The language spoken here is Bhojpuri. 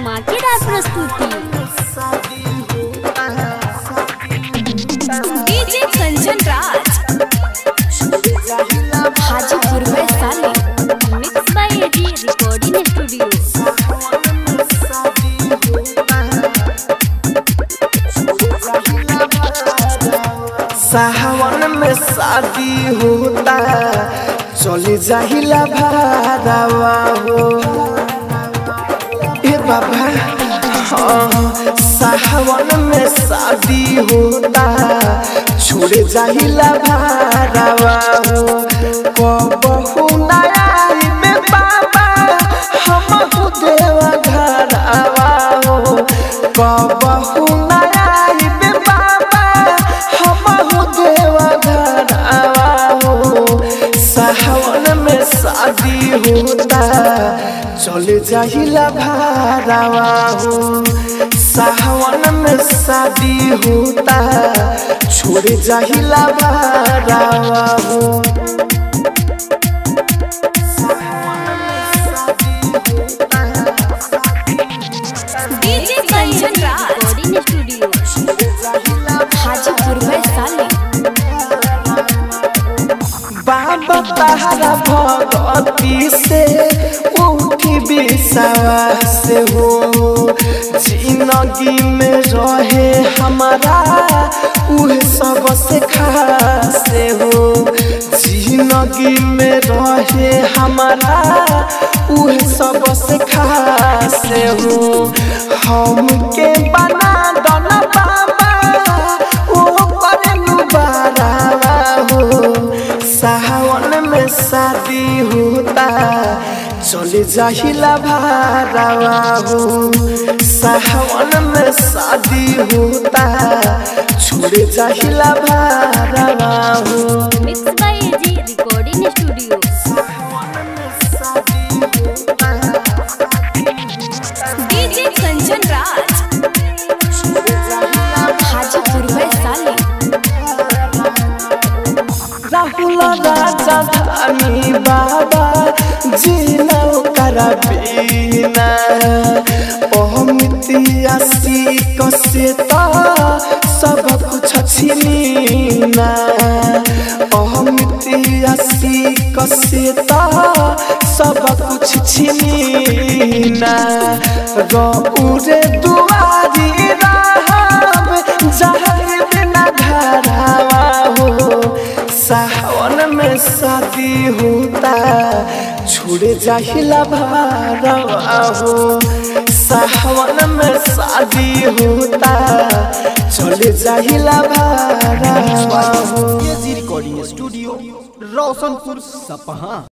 धमाकेदार प्रस्तुति डीजे कंचन राज हाजीपुर में साले mix by AG recording studio सावन में शादी होता चले जाहिला भारावा हो ए बाबा हाँ, सावन में शादी होता छोड़े जाहिला भारावा हो कबहू नया में बाबा हम देवा घरावा हो कबहू नया में बाबा हम देवा घरावा हो सावन में शादी होता चले जाहिला भारावा हो सावन में शादी होता छोड़ जाहिला भारावा हो DJ Kanchan Raj recording studio Hajipur में साले बाबा तारा भगती से उठी विश्वास हो जिंदगी में रहे हमारा उह सबसे खास हो जिंदगी में रहे हमारा उह सबसे खास हो हमके बना दना बाबा ओ करे बारावा हो सावन में शादी होता चले जाहिला भारावा हो सावन में शादी होता छोड़े जाहिला भारावा हो mix by AG recording studio DJ Kanchan Raj Hajipur में साले राहुल राजा धानी बाबा जीना करा बीना अमितिया कसे तो सब कुछ छिनीना अमितिया कसे तो सब कुछ छिनीना गौरे दुआरी राम जहर बिना घरावा हो सावन में शादी होता छोड़े जाहिला भारावा हो सावन में शादी होता चले जाहिला भारावा हो एजी रिकॉर्डिंग स्टूडियो रोशनपुर सपहा